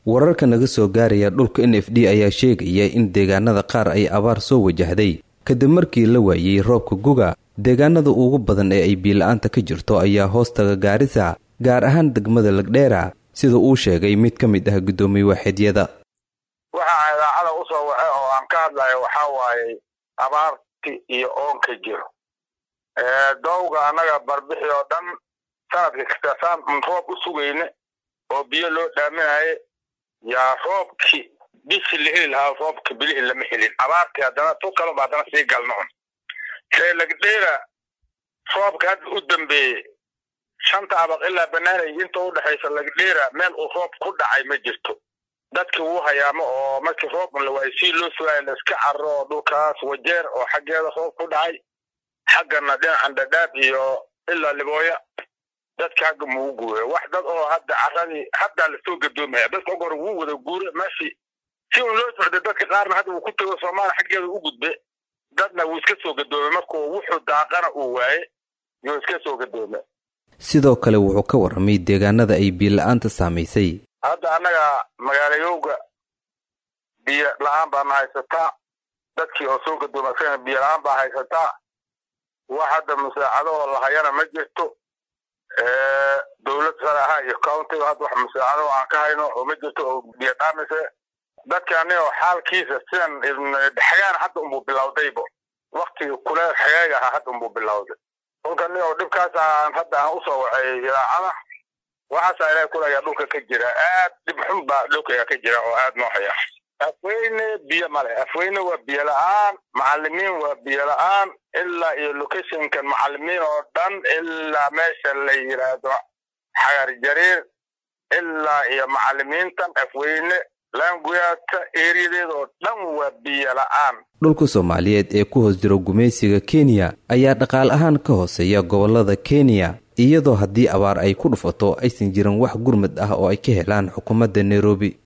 wararka naga soo gaaraya dhulka n f d ayaa sheegaya in deegaanada qaar ay abaar soo wajahday kadib markii la waayey roobka guga deegaanada ugu badan ee ay biila-aanta ka jirto ayaa hoostaga gaarisa gaar ahaan degmada lagdheera sida uu sheegay mid ka mid ah guddoomiye waaxidyada waxaa idaacada usoo waxe oo aan ka hadlayo waxaa waaye abaarti iyo oonka jiro dowga annaga barbixi oo dhan sanadka kasta saan roob u sugayne oo biyo loo dhaaminaye yaa roobki bisi la heli lahaa roobka bilihi lama helin abaartii haddana tu kaleba haddana sii galno un see lagdheera roobka hadda u dambeeyey shanta abaq ilaa banaanay inta u dhexaysa lagdheera meel uu roob ku dhacay ma jirto dadki wuu hayaamo oo markii roob la waayey si loo sugaayo laiska carro oo dhulkaas wajeer oo xaggeeda roob ku dhacay xaggana dhinacan dhadhaab iyo ilaa libooya dadka hagga muu guura wax dad oo hadda carradii haddaa lasoo gadoomaya dadka og hore wuu wada guura meeshii si un loo socday dadka qaarna hadda uu ku tago soomaaliya xaggeeda u gudbe dadna wuu iska soo gadoomay markuu wuxuu daaqana uu waaye yuu iska soo gadoomay sidoo kale wuxuu ka warramay deegaanada ay biila-aanta saamaysay hadda annaga magaalayowga biyo la-aan baana haysataa dadkii oo soo gadoomay isagana biyo la-aan baa haysataa wax hadda musaacado oo lahayana ma jirto dowlad sare ahaa iyo countiga hadda wax musaacado aan ka hayno oo ma jirto oo biyo dhaamise dadka anigo xaalkiisa sidan xagaan hadda unbuu bilowdaybo waktigii kuleel xagaaga ahaa hadda unbuu bilowday kolka nigo dhibkaas aan hadda aan usoo wacay idaacada waxaasaa ilahay kulayaa dhulka ka jira aad dhib xun baa dhulkayga ka jira oo aad noo haya afweyne biyo male afweyne waa biyo la-aan macalimiin waa biyo la-aan ilaa iyo locationkan macalimiin oo dhan ilaa meesha la yidhaahdo xagar jariir ilaa iyo macalimiintan afweyne laanguyaata eeriyadeeda oo dhan waa biyo la-aan dhulka soomaaliyeed ee ku hoos jiro gumaysiga kenya ayaa dhaqaal ahaan ka hooseeya gobollada kenya iyadoo haddii abaar ay ku dhufato aysan jirin wax gurmad ah oo ay ka helaan xukuumadda nairobi